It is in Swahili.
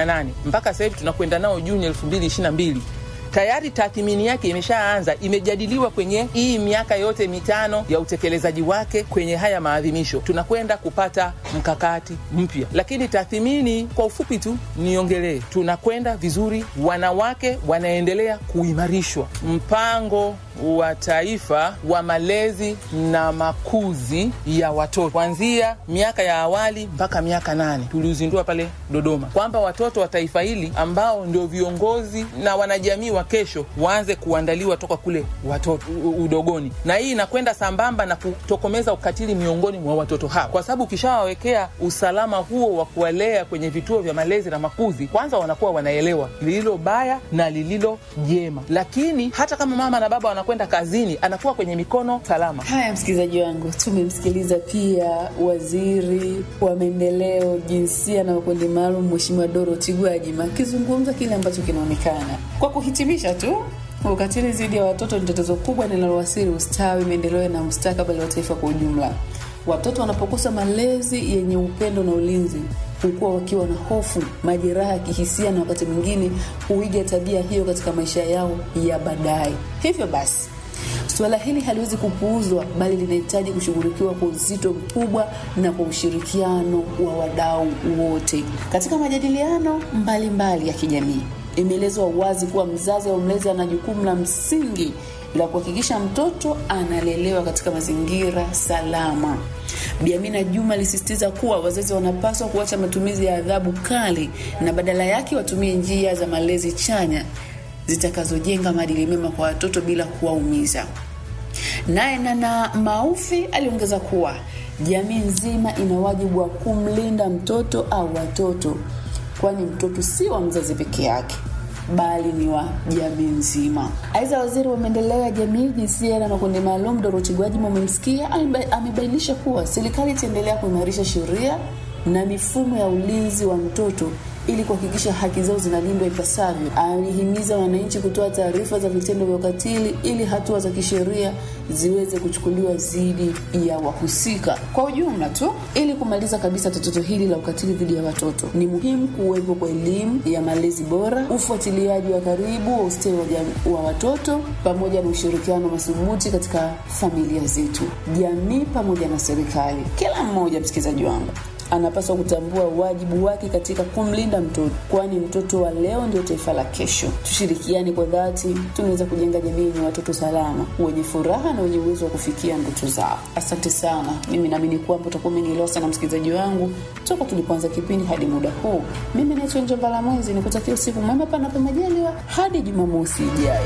nane mpaka sasa hivi tunakwenda nao Juni elfu mbili ishirini na mbili tayari tathmini yake imeshaanza, imejadiliwa kwenye hii miaka yote mitano ya utekelezaji wake kwenye haya maadhimisho. Tunakwenda kupata mkakati mpya, lakini tathmini, kwa ufupi tu niongelee, tunakwenda vizuri, wanawake wanaendelea kuimarishwa. Mpango wa taifa wa malezi na makuzi ya watoto kuanzia miaka ya awali mpaka miaka nane tuliuzindua pale Dodoma, kwamba watoto wa taifa hili ambao ndio viongozi na wanajamii wa kesho waanze kuandaliwa toka kule watoto udogoni, na hii inakwenda sambamba na kutokomeza ukatili miongoni mwa watoto hawa, kwa sababu ukishawawekea usalama huo wa kuwalea kwenye vituo vya malezi na makuzi, kwanza wanakuwa wanaelewa lililo baya na lililo jema, lakini hata kama mama na baba wanakwenda kazini, anakuwa kwenye mikono salama. Haya, msikilizaji wangu, tumemsikiliza pia waziri wa maendeleo, jinsia na makundi maalum, Mheshimiwa Dorothy Gwajima akizungumza kile ambacho kinaonekana. Kwa kuhitimisha tu ukatili dhidi ya watoto ni tatizo kubwa linalowasili ustawi, maendeleo na mustakabali wa taifa kwa ujumla. Watoto wanapokosa malezi yenye upendo na ulinzi hukuwa wakiwa na hofu, majeraha ya kihisia na wakati mwingine huiga tabia hiyo katika maisha yao ya baadaye. Hivyo basi suala hili haliwezi kupuuzwa, bali linahitaji kushughulikiwa kwa uzito mkubwa na kwa ushirikiano wa wadau wote katika majadiliano mbalimbali mbali ya kijamii. Imeelezwa wazi kuwa mzazi au mlezi ana jukumu la msingi la kuhakikisha mtoto analelewa katika mazingira salama. Bi Amina Juma alisisitiza kuwa wazazi wanapaswa kuacha matumizi ya adhabu kali na badala yake watumie njia za malezi chanya zitakazojenga maadili mema kwa watoto bila kuwaumiza. Naye Nana Maufi aliongeza kuwa jamii nzima ina wajibu wa kumlinda mtoto au watoto, kwani mtoto si wa mzazi peke yake bali ni wa jamii nzima. Aidha, waziri wa maendeleo ya jamii, jinsia na makundi maalum Dorothy Gwajima, umemsikia, amebainisha kuwa serikali itaendelea kuimarisha sheria na mifumo ya ulinzi wa mtoto ili kuhakikisha haki zao zinalindwa ipasavyo. Alihimiza wananchi kutoa taarifa za vitendo vya ukatili ili hatua za kisheria ziweze kuchukuliwa dhidi ya wahusika. Kwa ujumla tu, ili kumaliza kabisa tatizo hili la ukatili dhidi ya watoto, ni muhimu kuwepo kwa elimu ya malezi bora, ufuatiliaji wa karibu wa ustawi wa, wa watoto pamoja na ushirikiano madhubuti katika familia zetu, jamii pamoja na serikali. Kila mmoja, msikilizaji wangu anapaswa kutambua wajibu wake katika kumlinda mtoto, kwani mtoto wa leo ndio taifa la kesho. Tushirikiane kwa dhati, tunaweza kujenga jamii yenye watoto salama, wenye furaha na wenye uwezo wa kufikia ndoto zao. Asante sana. Mimi naamini kwamba utakuwa umenielewa sana msikilizaji wangu toka tulipoanza kipindi hadi muda huu. Mimi naitwa Njomba la Mwezi, nikutakia usiku mwema, panapo majaliwa, hadi Jumamosi ijayo.